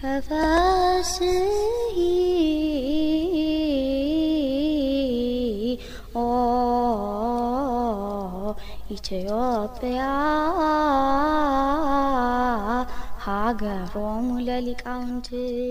ተፈስሒ ኦ ኢትዮጵያ ሀገሮሙ ለሊቃውንት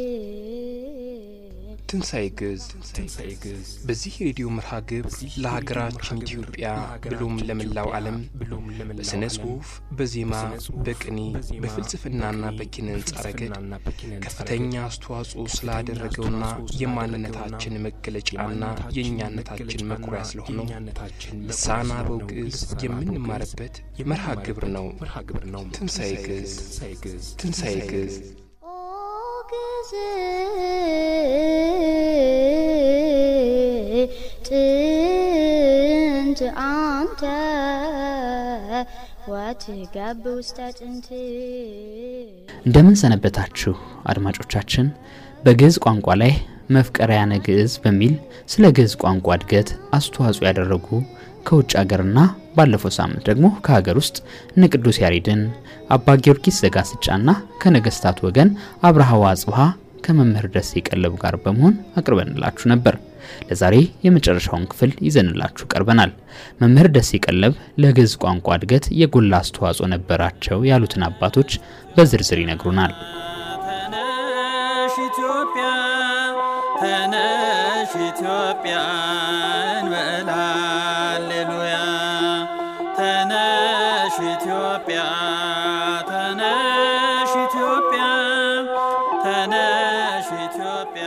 ትንሣኤ ግዕዝ በዚህ የሬዲዮ መርሃ ግብር ለሀገራችን ኢትዮጵያ ብሎም ለመላው ዓለም በሥነ ጽሑፍ፣ በዜማ፣ በቅኔ፣ በፍልስፍናና በኪነ ሕንጻ ረገድ ከፍተኛ አስተዋጽኦ ስላደረገውና የማንነታችን መገለጫና የእኛነታችን መኩሪያ ስለሆነው ልሳነ አበው ግዕዝ የምንማርበት መርሃ ግብር ነው። ትንሣኤ ግዕዝ ትንሣኤ ግዕዝ ኦ ግዕዝ ጥንት አንተ ወትገብ ውስተ ጥንት እንደምን ሰነበታችሁ አድማጮቻችን። በግዕዝ ቋንቋ ላይ መፍቀሪያነ ግዕዝ በሚል ስለ ግዕዝ ቋንቋ እድገት አስተዋጽኦ ያደረጉ ከውጭ ሀገርና ባለፈው ሳምንት ደግሞ ከሀገር ውስጥ እነ ቅዱስ ያሬድን አባ ጊዮርጊስ ዘጋስጫና ከነገስታት ወገን አብርሃ ወአጽብሃ ከመምህር ደሴ ቀለቡ ጋር በመሆን አቅርበንላችሁ ነበር። ለዛሬ የመጨረሻውን ክፍል ይዘንላችሁ ቀርበናል። መምህር ደሴ ቀለብ ለግዕዝ ቋንቋ እድገት የጎላ አስተዋጽኦ ነበራቸው ያሉትን አባቶች በዝርዝር ይነግሩናል። ተነሽ ኢትዮጵያ ተነሽ ኢትዮጵያ እንበል ሃሌሉያ ተነሽ ኢትዮጵያ ተነሽ ኢትዮጵያ ተነሽ ኢትዮጵያ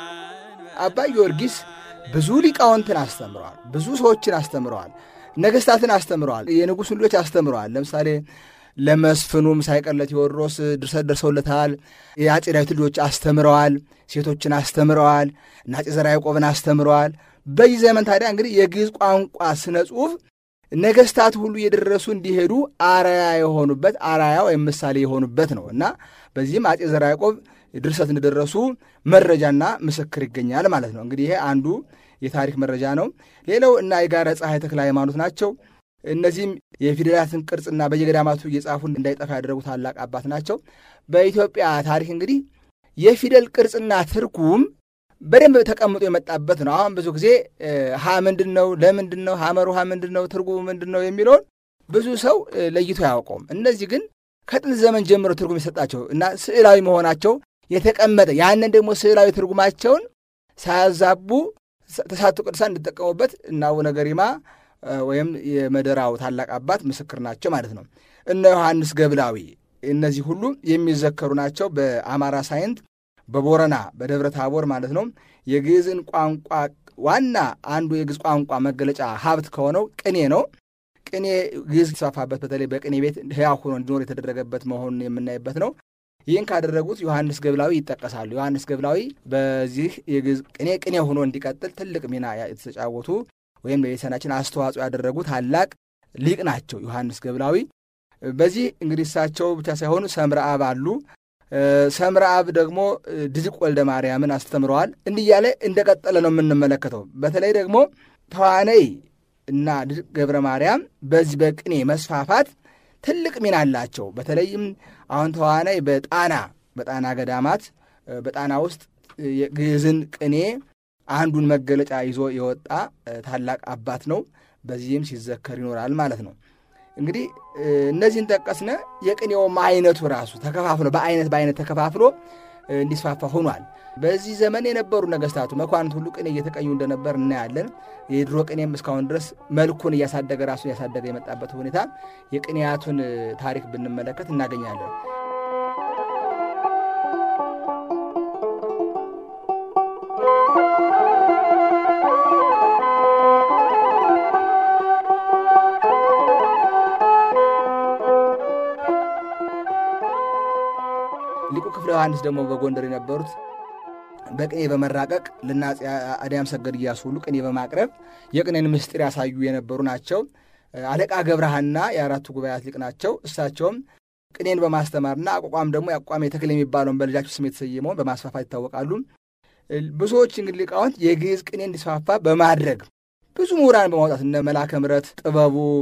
አባ ጊዮርጊስ ብዙ ሊቃውንትን አስተምረዋል። ብዙ ሰዎችን አስተምረዋል። ነገስታትን አስተምረዋል። የንጉሥ ልጆች አስተምረዋል። ለምሳሌ ለመስፍኑም ሳይቀር ለቴዎድሮስ ድርሰት ደርሰውለታል። የአጼ ዳዊት ልጆች አስተምረዋል። ሴቶችን አስተምረዋል። እና አጼ ዘርዓ ያዕቆብን አስተምረዋል። በዚህ ዘመን ታዲያ እንግዲህ የግዕዝ ቋንቋ ስነ ጽሑፍ ነገስታት ሁሉ እየደረሱ እንዲሄዱ አርያ የሆኑበት አርያ ወይም ምሳሌ የሆኑበት ነው እና በዚህም አጼ ዘርዓ ያዕቆብ ድርሰት እንደደረሱ መረጃና ምስክር ይገኛል ማለት ነው። እንግዲህ ይሄ አንዱ የታሪክ መረጃ ነው። ሌላው እና የጋረ ፀሐይ ተክለ ሃይማኖት ናቸው። እነዚህም የፊደላትን ቅርጽና በየገዳማቱ እየጻፉ እንዳይጠፋ ያደረጉ ታላቅ አባት ናቸው። በኢትዮጵያ ታሪክ እንግዲህ የፊደል ቅርጽና ትርጉም በደንብ ተቀምጦ የመጣበት ነው። አሁን ብዙ ጊዜ ሀ ምንድን ነው፣ ለምንድን ነው፣ ሐመር ውሃ ምንድን ነው፣ ትርጉሙ ምንድን ነው የሚለውን ብዙ ሰው ለይቶ አያውቀውም። እነዚህ ግን ከጥንት ዘመን ጀምሮ ትርጉም የሰጣቸው እና ስዕላዊ መሆናቸው የተቀመጠ ያንን ደግሞ ስዕላዊ ትርጉማቸውን ሳያዛቡ ተስዓቱ ቅዱሳን እንዲጠቀሙበት እና አቡነ ገሪማ ወይም የመደራው ታላቅ አባት ምስክር ናቸው ማለት ነው። እነ ዮሐንስ ገብላዊ እነዚህ ሁሉ የሚዘከሩ ናቸው። በአማራ ሳይንት በቦረና በደብረ ታቦር ማለት ነው የግዕዝን ቋንቋ ዋና አንዱ የግዕዝ ቋንቋ መገለጫ ሀብት ከሆነው ቅኔ ነው። ቅኔ ግዕዝ የተስፋፋበት በተለይ በቅኔ ቤት ሕያው ሆኖ እንዲኖር የተደረገበት መሆኑን የምናይበት ነው። ይህን ካደረጉት ዮሐንስ ገብላዊ ይጠቀሳሉ። ዮሐንስ ገብላዊ በዚህ የግዕዝ ቅኔ ቅኔ ሆኖ እንዲቀጥል ትልቅ ሚና የተጫወቱ ወይም ለቤተሰናችን አስተዋጽኦ ያደረጉ ታላቅ ሊቅ ናቸው ዮሐንስ ገብላዊ። በዚህ እንግዲህ እሳቸው ብቻ ሳይሆኑ ሰምረ አብ አሉ። ሰምረ አብ ደግሞ ድዝቅ ወልደ ማርያምን አስተምረዋል። እንዲህ እያለ እንደቀጠለ ነው የምንመለከተው። በተለይ ደግሞ ተዋነይ እና ድዝቅ ገብረ ማርያም በዚህ በቅኔ መስፋፋት ትልቅ ሚና አላቸው። በተለይም አሁን ተዋናይ በጣና በጣና ገዳማት በጣና ውስጥ የግዕዝን ቅኔ አንዱን መገለጫ ይዞ የወጣ ታላቅ አባት ነው። በዚህም ሲዘከር ይኖራል ማለት ነው። እንግዲህ እነዚህን ጠቀስነ። የቅኔውም አይነቱ ራሱ ተከፋፍሎ በአይነት በአይነት ተከፋፍሎ እንዲስፋፋ ሆኗል። በዚህ ዘመን የነበሩ ነገስታቱ መኳንንት ሁሉ ቅኔ እየተቀኙ እንደነበር እናያለን። የድሮ ቅኔም እስካሁን ድረስ መልኩን እያሳደገ ራሱ እያሳደገ የመጣበት ሁኔታ የቅኔያቱን ታሪክ ብንመለከት እናገኛለን። ሊቁ ክፍለ ዮሐንስ ደግሞ በጎንደር የነበሩት በቅኔ በመራቀቅ ለአፄ አድያም ሰገድ እያሱ ሁሉ ቅኔ በማቅረብ የቅኔን ምስጢር ያሳዩ የነበሩ ናቸው። አለቃ ገብረሃና የአራቱ ጉባኤያት ሊቅ ናቸው። እሳቸውም ቅኔን በማስተማርና አቋቋም ደግሞ የአቋም ተክል የሚባለውን በልጃቸው ስም የተሰየመውን በማስፋፋት ይታወቃሉ። ብዙዎች እንግዲህ ሊቃውንት የግዕዝ ቅኔ እንዲስፋፋ በማድረግ ብዙ ምሁራን በማውጣት እነ መላከ ምረት ጥበቡ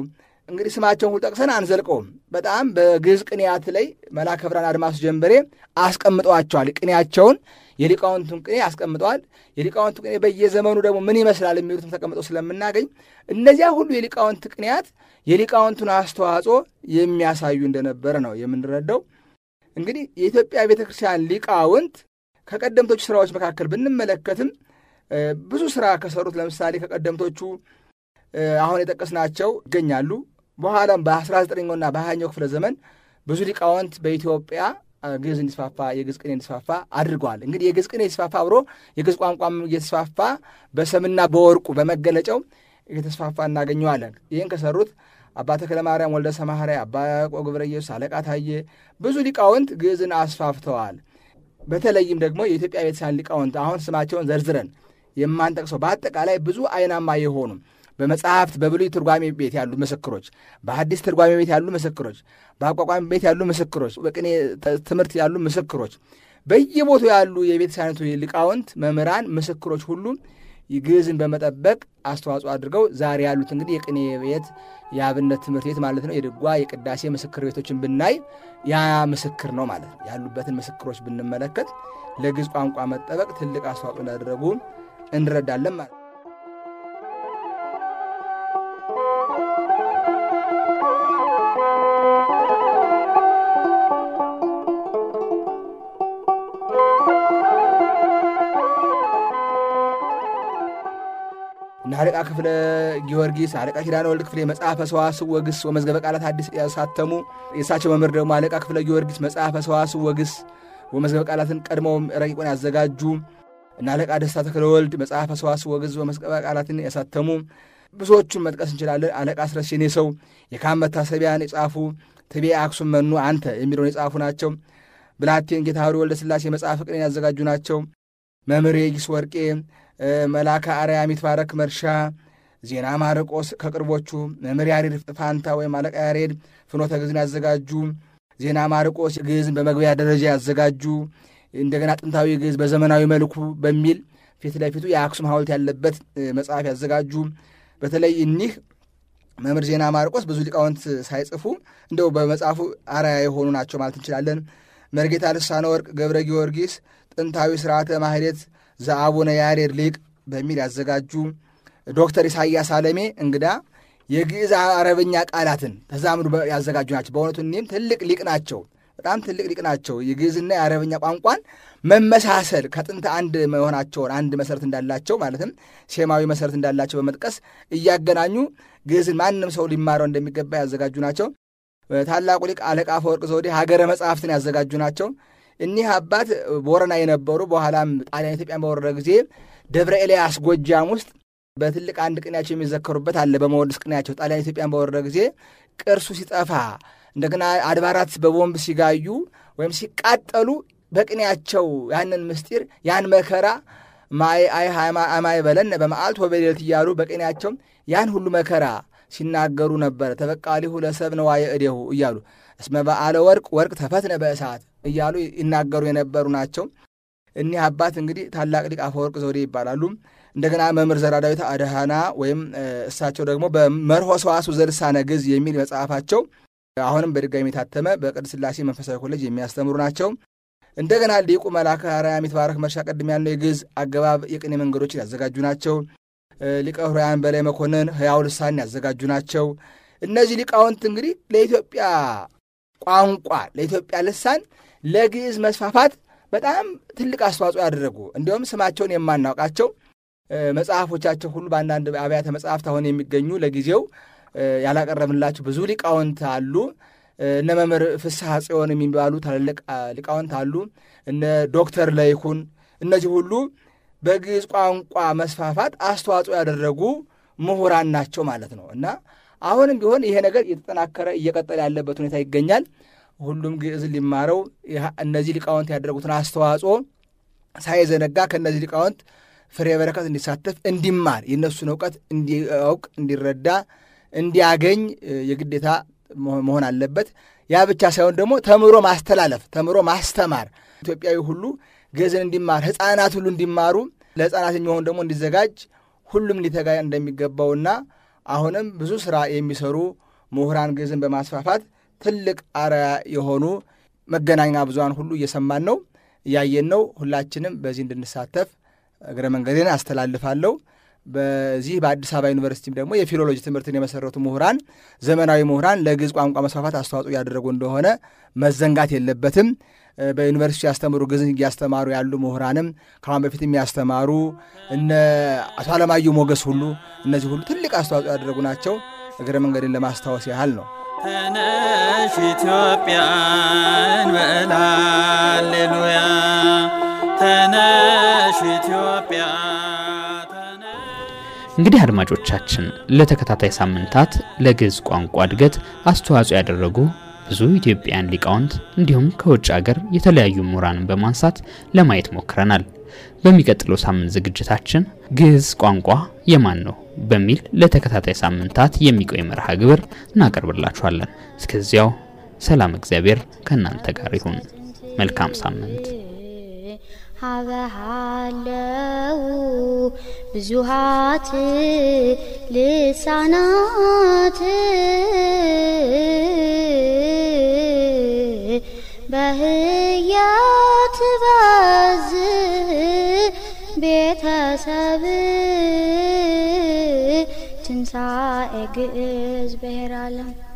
እንግዲህ ስማቸውን ሁሉ ጠቅሰን አንዘልቀውም። በጣም በግዕዝ ቅኔያት ላይ መልአከ ብርሃን አድማሱ ጀንበሬ አስቀምጠዋቸዋል። ቅኔያቸውን የሊቃውንቱን ቅኔ አስቀምጠዋል። የሊቃውንቱ ቅኔ በየዘመኑ ደግሞ ምን ይመስላል የሚሉትም ተቀምጠው ስለምናገኝ እነዚያ ሁሉ የሊቃውንት ቅኔያት የሊቃውንቱን አስተዋጽኦ የሚያሳዩ እንደነበረ ነው የምንረዳው። እንግዲህ የኢትዮጵያ ቤተ ክርስቲያን ሊቃውንት ከቀደምቶቹ ስራዎች መካከል ብንመለከትም ብዙ ስራ ከሰሩት ለምሳሌ ከቀደምቶቹ አሁን የጠቀስናቸው ይገኛሉ። በኋላም በ19ኛውና በ20ኛው ክፍለ ዘመን ብዙ ሊቃውንት በኢትዮጵያ ግዕዝ እንዲስፋፋ የግዕዝ ቅኔ እንዲስፋፋ አድርገዋል። እንግዲህ የግዕዝ ቅኔ የተስፋፋ አብሮ የግዕዝ ቋንቋም እየተስፋፋ በሰምና በወርቁ በመገለጫው እየተስፋፋ እናገኘዋለን። ይህን ከሰሩት አባ ተክለ ማርያም ወልደ ሰማህርያ፣ አባ ያዕቆብ ገብረ ኢየሱስ፣ አለቃ ታዬ ብዙ ሊቃውንት ግዕዝን አስፋፍተዋል። በተለይም ደግሞ የኢትዮጵያ ቤተክርስቲያን ሊቃውንት አሁን ስማቸውን ዘርዝረን የማንጠቅሰው በአጠቃላይ ብዙ አይናማ የሆኑ በመጽሐፍት በብሉይ ትርጓሜ ቤት ያሉ ምስክሮች፣ በሐዲስ ትርጓሜ ቤት ያሉ ምስክሮች፣ በአቋቋሚ ቤት ያሉ ምስክሮች፣ በቅኔ ትምህርት ያሉ ምስክሮች፣ በየቦታው ያሉ የቤተክርስቲያኒቱ ሊቃውንት መምህራን፣ ምስክሮች ሁሉ ግዕዝን በመጠበቅ አስተዋጽኦ አድርገው ዛሬ ያሉት እንግዲህ የቅኔ ቤት የአብነት ትምህርት ቤት ማለት ነው። የድጓ የቅዳሴ ምስክር ቤቶችን ብናይ ያ ምስክር ነው ማለት ነው። ያሉበትን ምስክሮች ብንመለከት ለግዕዝ ቋንቋ መጠበቅ ትልቅ አስተዋጽኦ እንዳደረጉ እንረዳለን ማለት ነው። እና አለቃ ክፍለ ጊዮርጊስ፣ አለቃ ኪዳነ ወልድ ክፍሌ መጽሐፈ ሰዋስው ወግስ ወመዝገበ ቃላት አዲስ ያሳተሙ የእሳቸው መምህር ደግሞ አለቃ ክፍለ ጊዮርጊስ መጽሐፈ ሰዋስው ወግስ ወመዝገበ ቃላትን ቀድመው ረቂቁን ያዘጋጁ እና አለቃ ደስታ ተክለ ወልድ መጽሐፈ ሰዋስው ወግስ ወመዝገበ ቃላትን ያሳተሙ ብዙዎቹን መጥቀስ እንችላለን። አለቃ አስረስ የኔ ሰው የካም መታሰቢያን የጻፉ ትቤ አክሱም መኑ አንተ የሚለውን የጻፉ ናቸው። ብላቴን ጌታህሪ ወልደ ሥላሴ መጽሐፈ ቅኔን ያዘጋጁ ናቸው። መምህር የጊስ ወርቄ መላከ አርያም ይትባረክ መርሻ፣ ዜና ማርቆስ ከቅርቦቹ መምህር ያሬድ ፋንታ ወይም አለቃ ያሬድ ፍኖተ ግዕዝን ያዘጋጁ፣ ዜና ማርቆስ ግዕዝን በመግቢያ ደረጃ ያዘጋጁ፣ እንደገና ጥንታዊ ግዕዝ በዘመናዊ መልኩ በሚል ፊት ለፊቱ የአክሱም ሐውልት ያለበት መጽሐፍ ያዘጋጁ። በተለይ እኒህ መምህር ዜና ማርቆስ ብዙ ሊቃውንት ሳይጽፉ እንደው በመጽሐፉ አርአያ የሆኑ ናቸው ማለት እንችላለን። መርጌታ ልሳነ ወርቅ ገብረ ጊዮርጊስ ጥንታዊ ስርዓተ ማህሌት ዘአቡነ ያሬድ ሊቅ በሚል ያዘጋጁ። ዶክተር ኢሳያስ አለሜ እንግዳ የግዕዝ አረበኛ ቃላትን ተዛምዱ ያዘጋጁ ናቸው። በእውነቱ እኒህም ትልቅ ሊቅ ናቸው። በጣም ትልቅ ሊቅ ናቸው። የግዕዝና የአረበኛ ቋንቋን መመሳሰል ከጥንት አንድ መሆናቸውን አንድ መሰረት እንዳላቸው ማለትም ሴማዊ መሰረት እንዳላቸው በመጥቀስ እያገናኙ ግዕዝን ማንም ሰው ሊማረው እንደሚገባ ያዘጋጁ ናቸው። ታላቁ ሊቅ አለቃ አፈወርቅ ዘውዴ ሀገረ መጽሐፍትን ያዘጋጁ ናቸው። እኒህ አባት ቦረና የነበሩ በኋላም ጣሊያን ኢትዮጵያን በወረረ ጊዜ ደብረ ኤልያስ ጎጃም ውስጥ በትልቅ አንድ ቅኔያቸው የሚዘከሩበት አለ። በመወድስ ቅኔያቸው ጣሊያን ኢትዮጵያን በወረረ ጊዜ ቅርሱ ሲጠፋ እንደገና አድባራት በቦምብ ሲጋዩ ወይም ሲቃጠሉ በቅኔያቸው ያንን ምስጢር ያን መከራ ማይ አይ አማይ በለን በመዓልት ወበሌሊት እያሉ በቅኔያቸው ያን ሁሉ መከራ ሲናገሩ ነበረ። ተበቃሊሁ ለሰብ ነዋየ እዴሁ እያሉ እስመ በዓለ ወርቅ ወርቅ ተፈትነ በእሳት እያሉ ይናገሩ የነበሩ ናቸው። እኒህ አባት እንግዲህ ታላቅ ሊቅ አፈወርቅ ዘውዴ ይባላሉ። እንደገና መምህር ዘራ ዳዊት አድሃና ወይም እሳቸው ደግሞ በመርሆ ሰዋስው ዘልሳነ ግዕዝ የሚል መጽሐፋቸው አሁንም በድጋሚ የታተመ በቅድስት ሥላሴ መንፈሳዊ ኮሌጅ የሚያስተምሩ ናቸው። እንደገና ሊቁ መልአከ አርያም ይትባረክ መርሻ ቀድም ያለው የግዕዝ አገባብ የቅኔ መንገዶችን ያዘጋጁ ናቸው። ሊቀ ኅሩያን በላይ መኮንን ሕያው ልሳን ያዘጋጁ ናቸው። እነዚህ ሊቃውንት እንግዲህ ለኢትዮጵያ ቋንቋ ለኢትዮጵያ ልሳን ለግዕዝ መስፋፋት በጣም ትልቅ አስተዋጽኦ ያደረጉ እንዲሁም ስማቸውን የማናውቃቸው መጽሐፎቻቸው ሁሉ በአንዳንድ አብያተ መጽሐፍት አሁን የሚገኙ ለጊዜው ያላቀረብንላቸው ብዙ ሊቃውንት አሉ። እነ መምህር ፍስሐ ጽዮን የሚባሉ ታላላቅ ሊቃውንት አሉ። እነ ዶክተር ለይኩን እነዚህ ሁሉ በግዕዝ ቋንቋ መስፋፋት አስተዋጽኦ ያደረጉ ምሁራን ናቸው ማለት ነው እና አሁንም ቢሆን ይሄ ነገር እየተጠናከረ እየቀጠለ ያለበት ሁኔታ ይገኛል። ሁሉም ግዕዝን ሊማረው እነዚህ ሊቃውንት ያደረጉትን አስተዋጽኦ ሳይዘነጋ ከእነዚህ ሊቃውንት ፍሬ በረከት እንዲሳተፍ እንዲማር የእነሱን እውቀት እንዲያውቅ እንዲረዳ እንዲያገኝ የግዴታ መሆን አለበት። ያ ብቻ ሳይሆን ደግሞ ተምሮ ማስተላለፍ ተምሮ ማስተማር ኢትዮጵያዊ ሁሉ ግዕዝን እንዲማር ሕፃናት ሁሉ እንዲማሩ ለሕፃናት የሚሆን ደግሞ እንዲዘጋጅ ሁሉም ሊተጋ እንደሚገባውና አሁንም ብዙ ስራ የሚሰሩ ምሁራን ግዕዝን በማስፋፋት ትልቅ አርአያ የሆኑ መገናኛ ብዙሃን ሁሉ እየሰማን ነው፣ እያየን ነው። ሁላችንም በዚህ እንድንሳተፍ እግረ መንገዴን አስተላልፋለሁ። በዚህ በአዲስ አበባ ዩኒቨርሲቲም ደግሞ የፊሎሎጂ ትምህርትን የመሰረቱ ምሁራን ዘመናዊ ምሁራን ለግዕዝ ቋንቋ መስፋፋት አስተዋጽኦ እያደረጉ እንደሆነ መዘንጋት የለበትም። በዩኒቨርሲቲ ያስተምሩ ግዕዝን እያስተማሩ ያሉ ምሁራንም ከአሁን በፊት የሚያስተማሩ እነ አቶ አለማየሁ ሞገስ ሁሉ እነዚህ ሁሉ ትልቅ አስተዋጽኦ ያደረጉ ናቸው። እግረ መንገድን ለማስታወስ ያህል ነው። ተነሽ ኢትዮጵያ እንበል ሃሌሉያ ተነሽ ኢትዮጵያ ተነሽ እንግዲህ አድማጮቻችን ለተከታታይ ሳምንታት ለግዕዝ ቋንቋ እድገት አስተዋጽኦ ያደረጉ ብዙ ኢትዮጵያውያን ሊቃውንት እንዲሁም ከውጭ ሀገር የተለያዩ ምሁራንን በማንሳት ለማየት ሞክረናል። በሚቀጥለው ሳምንት ዝግጅታችን ግዕዝ ቋንቋ የማን ነው በሚል ለተከታታይ ሳምንታት የሚቆይ መርሃ ግብር እናቀርብላችኋለን። እስከዚያው ሰላም እግዚአብሔር ከእናንተ ጋር ይሁን። መልካም ሳምንት። ሀበሃለው ብዙሃት ልሳናት በህያት ባዝ ቤተሰብ ትንሣኤ ግዕዝ ብሔረ ዓለም